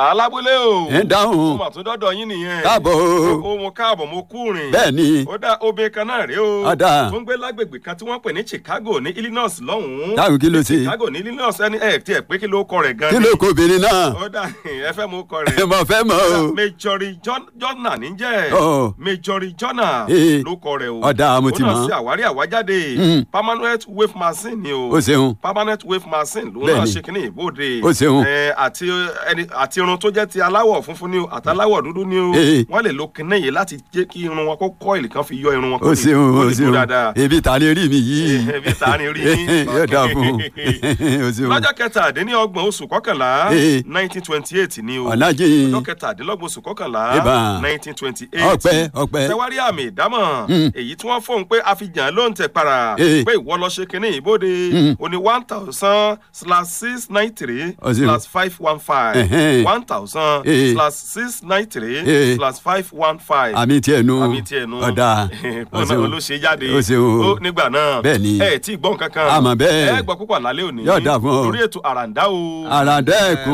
alábúlé o. ẹ dáhùn mo mà tún dọ́dọ̀ yín nìyẹn. káàbọ̀ o. o mo káàbọ̀ mo kú rìn. bẹ́ẹ̀ ni ó dá obìnrin kan náà rèé o. Ọ̀dà. tó ń gbé lágbègbè kan tí wọ́n pè ní chicago ní illinois lọ́hùn-ún. dáhùn kí ló ṣe chicago ní illinois ẹni ẹ̀ tiẹ̀ pé kí ló kọ rẹ̀ gan kí ló kó obìnrin náà ó dà ẹ fẹ́ mú kọ rẹ̀. mo fẹ́ mọ̀ o. Majori John- Jonna níjẹ́ Ọ̀. Majori Jonna Ee. ló kọ rẹ̀ o. Ọ̀dà, mo ti Ó náà mọ̀. ṣe àwárí àwájáde Mm. permanent wave machine ni o. o ṣeun permanent wave machine ló náà Bẹ́ẹ̀ni. ṣe kínní ìbòde. Ó ṣeun. Ẹ, àti ẹni àti irun tó jẹ́ ti aláwọ̀ funfun ni o àti aláwọ̀ dúdú ni o. Ee. wọ́n lè lo kínní yìí láti jẹ́ kí irun wọn kó kọ́ìlì kan fi yọ irun wọn o ṣeun kó o lè dúró ṣeun dáadáa. ebi ta ni rí mi yìí Ebi ta ni rí yín. yóò dáa fún o ṣeun lọ́jọ́ kẹtàdínlọ́gbọ̀n oṣù kọkànlá Ee. nineteen twenty eight ni o ọ̀làjì ọjọ́ kẹtàdínlọ́gbọ̀n oṣù kọkànlá Eba. nineteen twenty eight ọpẹ́ ọpẹ́ tẹwárí àmì ìdámọ̀ Mm. èyí tí wọ́n fóun pé àfihàn ló ń tẹ̀ para Ee. pé ìwọ lọ ṣe kínní ìbòde Mm. o ní one thousand slash six nine three Ó ṣeun. slash five one five Ẹ̀hẹ́n. one thousand Ee. slash six nine three Ee. slash five one five àmì tiẹ̀ nu àmì tiẹ̀ nu ọ̀dà o ọ̀nà ṣeun ló ṣe jáde o ṣeun ó nígbà náà Bẹ́ẹ̀ ni. ẹ tí ì gbọ́n kankan Àmọ́ bẹ́ẹ̀. ẹ gbọ́ púpọ̀ lálẹ́ òní Yóò dáa fún ọ. lórí ètò àràǹdá o. àràdá ẹ̀kún